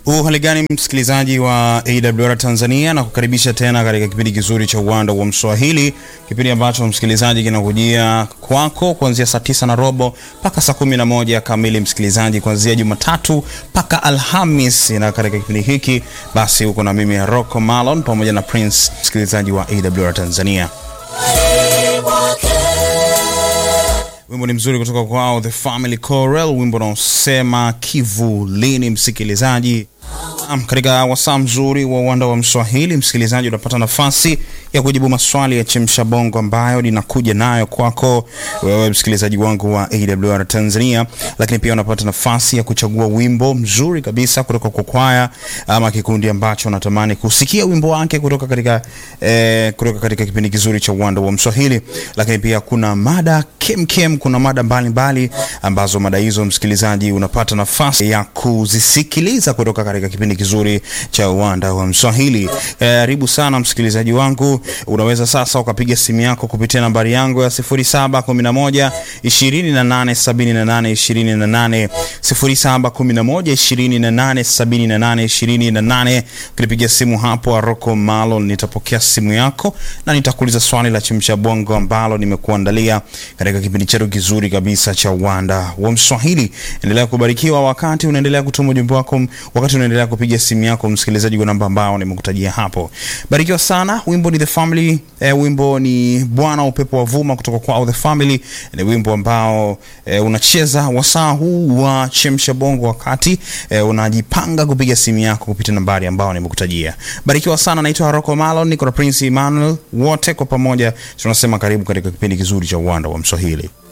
Uhali gani msikilizaji wa AWR Tanzania na kukaribisha tena katika kipindi kizuri cha uwanda wa Mswahili, kipindi ambacho msikilizaji kinakujia kwako kuanzia saa tisa na robo mpaka saa kumi na moja kamili, msikilizaji, kuanzia Jumatatu mpaka Alhamis. Na katika kipindi hiki basi huko na mimi Rocco Malon pamoja na Prince, msikilizaji wa AWR Tanzania. Wimbo ni mzuri kutoka kwao The Family Chorale, wimbo unaosema kivulini. Msikilizaji, katika wasaa mzuri wa uwanda wa Mswahili, msikilizaji, unapata nafasi ya kujibu maswali ya chemsha bongo ambayo ninakuja nayo kwako wewe msikilizaji wangu wa AWR Tanzania, lakini pia unapata nafasi ya kuchagua wimbo mzuri kabisa kutoka kwa kwaya ama kikundi ambacho unatamani kusikia wimbo wake kutoka katika eh, kutoka katika kipindi kizuri cha uwanda wa Mswahili. Lakini pia kuna mada kemkem, kuna mada mbalimbali mbali, ambazo mada hizo msikilizaji unapata nafasi ya kuzisikiliza kutoka katika kipindi kizuri cha uwanda wa Mswahili. Karibu eh, sana msikilizaji wangu, unaweza sasa ukapiga simu yako kupitia nambari yangu ya 0711 2878 28 0711 2878 28. Ukinipigia simu hapo Rocco Malon, nitapokea simu yako na nitakuuliza swali la chemsha bongo ambalo nimekuandalia katika kipindi chetu kizuri kabisa cha uwanda wa Mswahili. Endelea kubarikiwa wakati unaendelea kutuma ujumbe wako, wakati unaendelea kupiga simu yako msikilizaji, kwa namba ambao nimekutajia hapo. Barikiwa sana. Wimbo ni The Family, eh, wimbo ni Bwana upepo wa vuma kutoka kwa The Family. Ni wimbo ambao eh, unacheza wasaa huu wa chemsha bongo wakati eh, unajipanga kupiga simu yako kupitia nambari ambao nimekutajia. Barikiwa sana. Naitwa Rocco Malon, niko na Prince Emmanuel, wote kwa pamoja tunasema karibu katika kipindi kizuri cha uwanda wa Mswahili.